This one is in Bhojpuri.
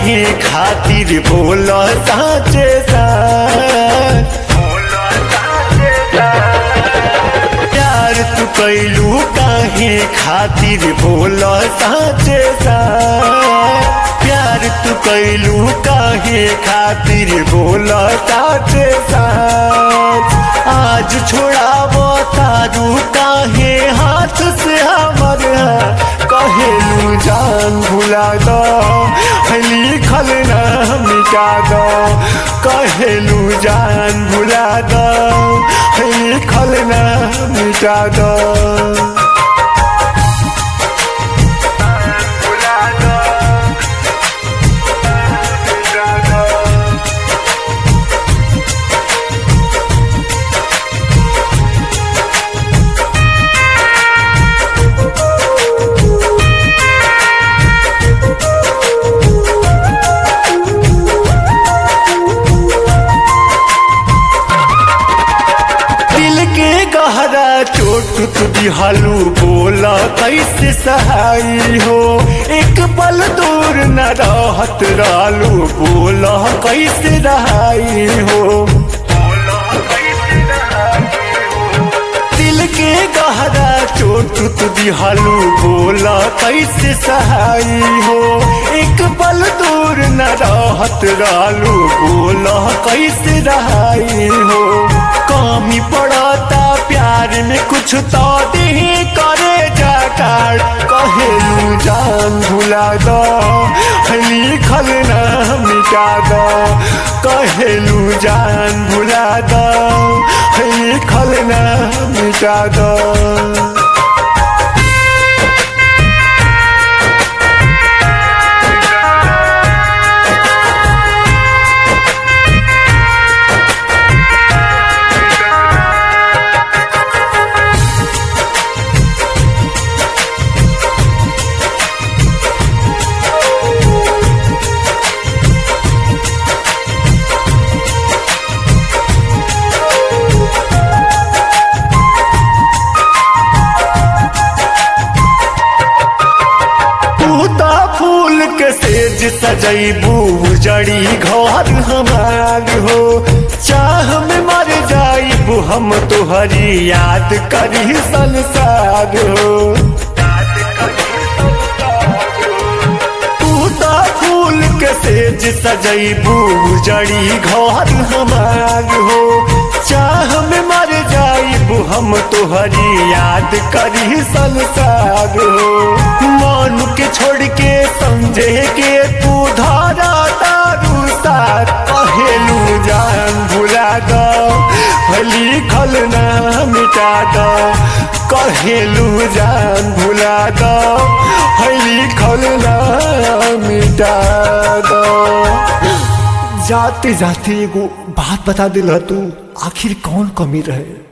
काहे खातिर बोल साचे साच प्यार तू कैलू काहे खातिर बोल साचे साच प्यार तू कैलू काहे खातिर बोल साचे साच आज छोड़ाबो तारू काहे हाथ से हमर कहेलू जान भुला दो लिखल ना मिटा दो कहेलू जान भुला दो लिखल ना मिटा दो भुला दो मिटा दो दिल के गहरा चोट तू दिहालू बोला कैसे सहाई हो एक पल दूर न रहत रालू बोला कैसे रहाई हो दिल के गहरा चोट तू दिहालू बोला कैसे सहाई हो एक पल दूर न रहत रालू बोला कैसे रहाई हो कमी पड़ता प्यार में कुछ तो दे करे जाकार कहेलू जान भुला दो लिखल ना मिटा दो कहेलू जान भुला दो लिखल ना मिटा दो तूता फूल के सेज सजैबू जड़ी घर हमार हो चाह में मर जाइबू हम तुहरी याद करी संसार हो तूता फूल के सेज सजैबू जड़ी घर हमार हो चाह में मर जाइबू हम तुहरी याद करी संसार हो मन के छोड़ के समझे के तू धारा दारू साथ कहेलू जान भुला दो लिखल ना मिटा दो कहेलू जान भुला दो लिखल ना मिटा दो जाते जाते एगो बात बता दिल तू आखिर कौन कमी रहे